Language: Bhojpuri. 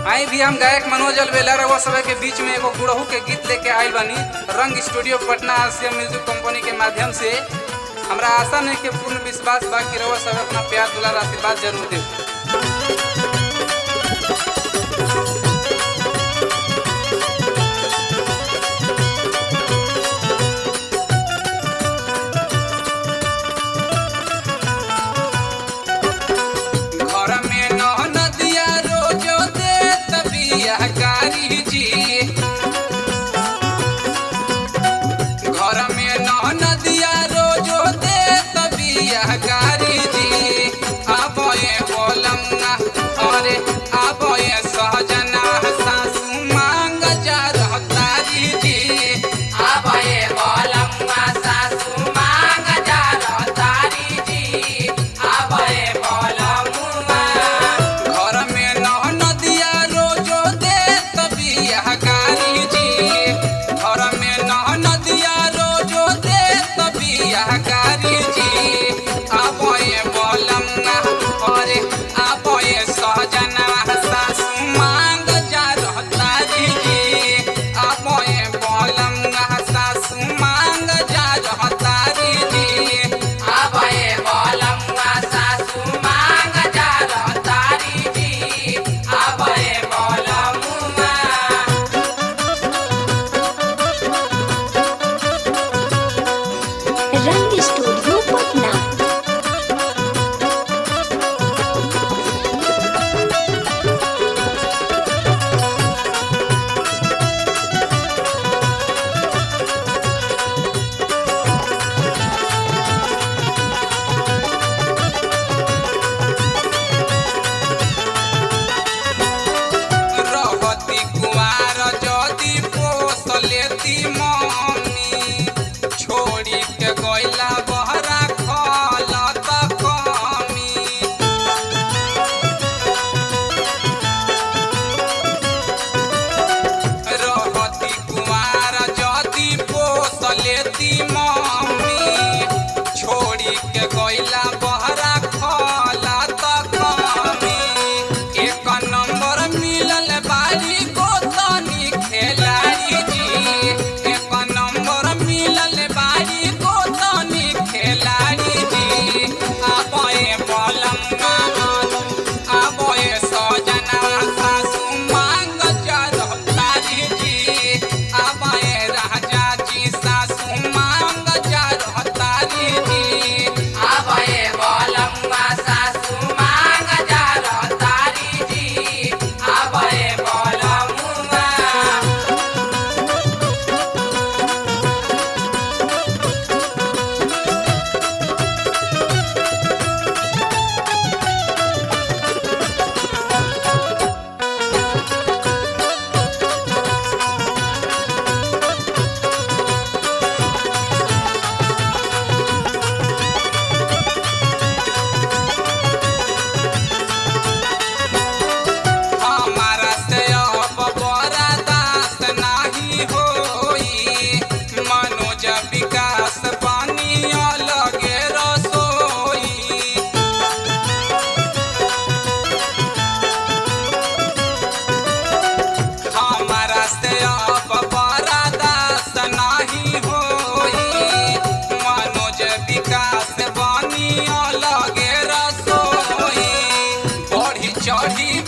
आई भी हम गायक मनोज अलवेला रवा सब के बीच में एगो गुड़हू के गीत लेके आइल बानी रंग studio Patna Asia music company के माध्यम से हमरा आशा नहीं के पूर्ण विश्वास बा कि रवा सब अपना प्यार दुलार आशीर्वाद जरूर दे घर में नौ नदिया रोजो दे तबिया कारी जी घर में नौ नदिया रोजो दे तबिया कारी जी आबे बोलंगा अरे आबे सहजना सासू मांग जा रहतारी जी आबे बोलंगा सासू मांग जा रहतारी जी आबे बोलंगा घर में नौ नदिया रोजो दे तबिया कारी जी घर में नौ नदिया रोजो दे तबिया कारी जी आबे बोलंगा अरे आबे सहजना सासू मांग जा रहतारी जी आबे बोलंगा सासू मांग जा रहतारी जी आबे बोलंगा सासू मांग जा रहतारी जी आबे बोलंगा रंग स्टूडियो पटना रहती कुआर जदी पोस लेती मम्मी छोड़ी के गइला बहरा खलत कमी रहती कुआर जदी पोस लेती मम्मी छोड़ी के गइला बहरा खलत कमी एक नंबर मिलल बारी गोतनी खेलाड़ी जी एक नंबर मिलल बारी गोतनी खेलाड़ी जी आबे बलंगा आबे सजना सासू मांग जा रहतारी जी आबे राजा जी सासू मांग जा रहतारी जी आबे बलंगा सासू मांग जा रहतारी जी आबे बलंगा हमारा से अब बड़ा दास नाही होई मनोज विकास पानी अलगे रसोई हमारा से अब बड़ा दास नाही होई मनोज विकास बानी अलगे रसोई बढ़ी चढ़ी